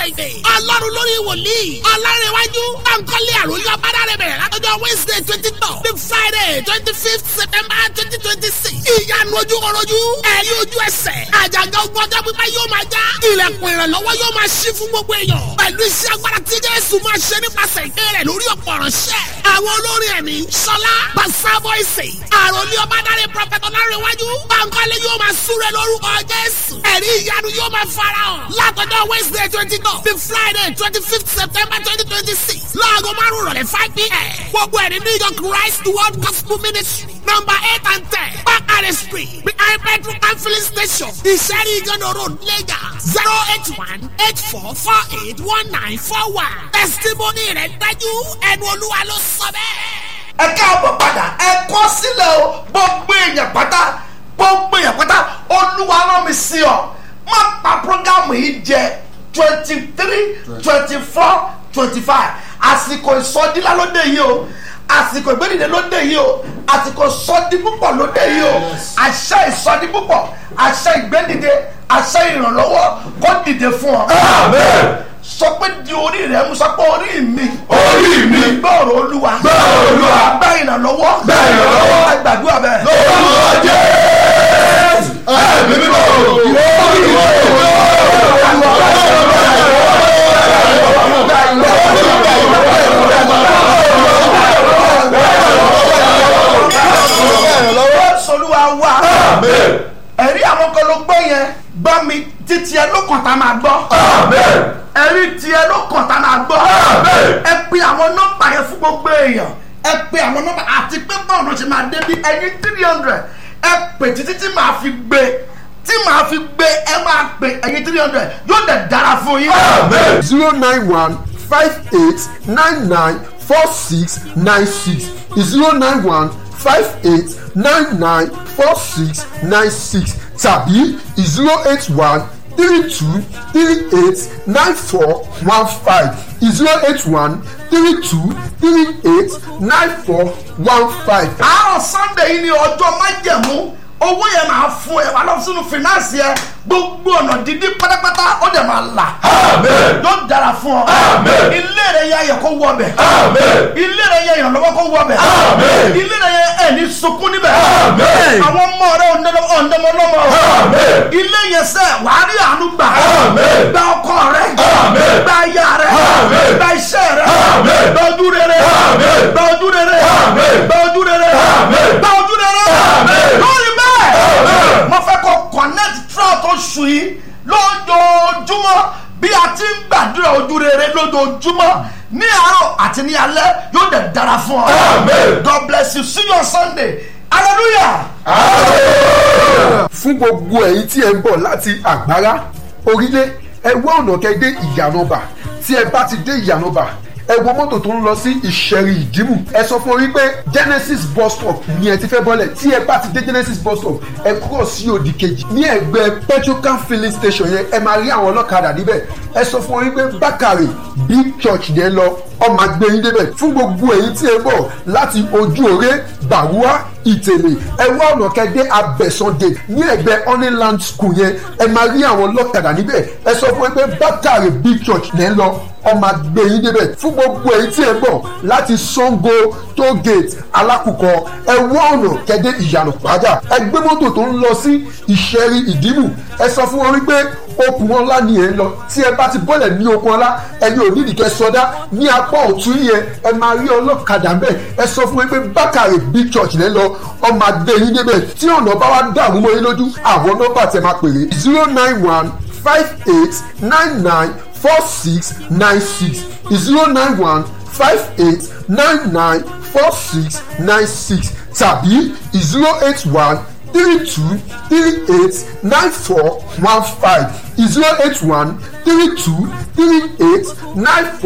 friday ọlọ́run lórí wòlíì ọlárẹ̀wájú bankole àròyọ abádàrẹ̀ bẹ̀rẹ̀ látọjọ́ wednesday twenty two the friday twenty fifth september twenty twenty six ìyanu ojú kọrojú ẹ̀rí ojú ẹsẹ̀ àjàgà ogun ọjọ́ pípa yóò máa já ilẹ̀kùn ìrànlọ́wọ́ yóò máa ṣí fún gbogbo èèyàn pẹ̀lú iṣẹ́ agbára tí jésù máa ṣe nípasẹ̀ ìké rẹ̀ lórí ọ̀pọ̀ ránṣẹ́ àwọn olórin ẹ̀mí sọlá basa voice àròlé ọbádàrẹ prọfẹtọ ọlárẹ̀wájú bankole yóò máa súre lórúkọ jésù ẹ̀rí ìyanu yóò máa farahàn látọjọ́ wednesday twenty two the friday twenty fifth september twenty twenty six láago márùn rọ̀lẹ́ five pm gbogbo ẹ̀rí new york christ world gospel ministry number eight and ten bakare street behind petrol and filling station ìṣẹ́rí ìgànnà road lagos zero eight one eight four four eight one nine four one testimony rẹ̀ dájú ẹnu olúwa ló sọ bẹ́ẹ̀. ẹ káàbọ̀ padà ẹ kọ́ sílẹ̀ o gbogbo èèyàn pátá gbogbo èèyàn pátá olúwa rán mi sí ọ má pa programu yìí jẹ twenty three twenty four twenty five àsìkò ìsọdílá lóde yìí o àsìkò ìgbẹ́dìde lóde yìí o àsìkò ìsọdí púpọ̀ lóde yìí o àṣẹ ìsọdí púpọ̀ àṣẹ ìgbẹ́dìde àṣẹ ìrànlọ́wọ́ kó dìde fún ọ. Amen. sọ pé di orí rẹ mú sọ pé orí mi. Orí mi. gbọ́rọ̀ olúwa. Gbọ́rọ̀ Olúwa. gbá ìrànlọ́wọ́. Gbá ìrànlọ́wọ́. ẹ gbàdúrà bẹ́ẹ̀. Lórúkọ Jésù. Ẹ̀mí mímọ́. Orí mi. solúwa wá. Amen. ẹ̀rí àwọn kan ló gbọ́ yẹn gbọ́ mi títí ẹ ló kàn tá máa gbọ́. Amen. ẹ̀rí tiẹ̀ ló kàn tá máa gbọ́. Amen. ẹ pe àwọn nọ́mbà yẹn fún gbogbo èèyàn ẹ pe àwọn nọ́mbà àti pé báwo ló ṣe máa dé bí ẹyin three hundred ẹ pè títí tí màá fi gbé tí màá fi gbé ẹ máa pè ẹyin three hundred yóò dẹ̀ dára fún yín. Amen. zero nine one five eight nine nine four six nine six zero nine one five eight nine nine four six nine six tàbí zero eight one three two three eight nine four one five zero eight one three two three eight nine four one five. àárọ̀ sunday yìí ni ọjọ́ májẹ̀mú owó yẹn máa fún ẹ wà lọ sínú fìnánsì ẹ gbogbo ọ̀nà dídí pátápátá ó dẹ̀ máa là Amen. yóò dára fún ọ Amen. ilé rẹ yẹ ayẹ kó wọ bẹ Amen. ilé rẹ yẹ ìrànlọ́wọ́ kó wọ bẹ Amen. ilé rẹ yẹ ẹni sunkún níbẹ̀ Amen. àwọn ọmọ rẹ ọ̀ndẹ́mọlọ́mọ Amen. ilé yẹn sẹ wàá rí àánú gbà Amen. gba ọkọ rẹ Amen. gba aya rẹ Amen. gba iṣẹ́ rẹ Amen. gba ojú rere Amen. gba ojú rere Amen. gba ojú rere Amen. gba ojú rere Amen. lórí bẹ́ẹ̀ Amen. mo fẹ́ kó connect throughout oṣù yìí lójoojúmọ́ bí a ti ń gbàdúrà ojú rere lójoojúmọ́ ní àárọ̀ àti ní alẹ́ yóò dẹ̀ dára fún ọ. Amen. God bless you see you on Sunday hallelujah. fún gbogbo ẹ̀yin tí ẹ ń bọ̀ láti àgbára orílẹ̀ ẹ wá ọ̀nà kẹ́ dé ìyànàbà tí ẹ bá ti dé ìyànàbà ẹ wo mọ́tò tó ń lọ sí ìṣẹ̀rì ìdìmú ẹ sọ fún orí pé genesis bus stop ni ẹ ti fẹ́ bọ́lẹ̀ tí ẹ bá ti dé genesis bus stop ẹ kúrò sí òdì kejì ní ẹgbẹ́ petrocam filling station yẹn ẹ máa rí àwọn ọlọ́kadà níbẹ̀ ẹ sọ fún orí pé bákàrè big church yẹn lọ ọmọ agbẹ́yìn débẹ̀ fún gbogbo èyí tí ẹ bọ̀ láti ojú òré gbàrúwá ìtẹ̀lẹ̀ ẹ wá ọ̀nà kẹ́dẹ́ abẹ́sọ̀dẹ̀ ní ẹgbẹ́ honeyland school yẹn ẹ máa rí àwọn ọlọ́kadà níbẹ̀ ẹ sọ fún ẹ pé bákàrè big church lẹ́ ń lọ ọmọ agbẹ́yìn débẹ̀ fún gbogbo èyí tí ẹ bọ̀ láti sango toll gate alákùkọ ẹ wá ọ̀nà kẹ́dẹ́ ìyànà pàjá ẹ gbé mọ́tò tó ń lọ sí ìṣẹ́rí ìdìmú ẹ sọ fún wọn wípé okùn ọlá ni ẹ ń lọ tí ẹ bá ti bọ́lẹ̀ ní okùn ọlá ẹni ò nídìí kẹ́ sọdá ní apá ọ̀tún yẹn ẹ máa rí ọlọ́kadà mbẹ́ ẹ sọ fún wọn pé bákàrè big church lẹ́ lọ ọmọ adé yín débẹ̀ tí ọ̀nà bá wá dàrú mọ́ yín lójú àwọn nọ́mbà tẹ máa pèrè zero nine one five eight nine nine four six nine six zero nine one five eight nine nine four six nine six tàbí zero eight one three two three eight nine four one five zero eight one three two three eight nine four.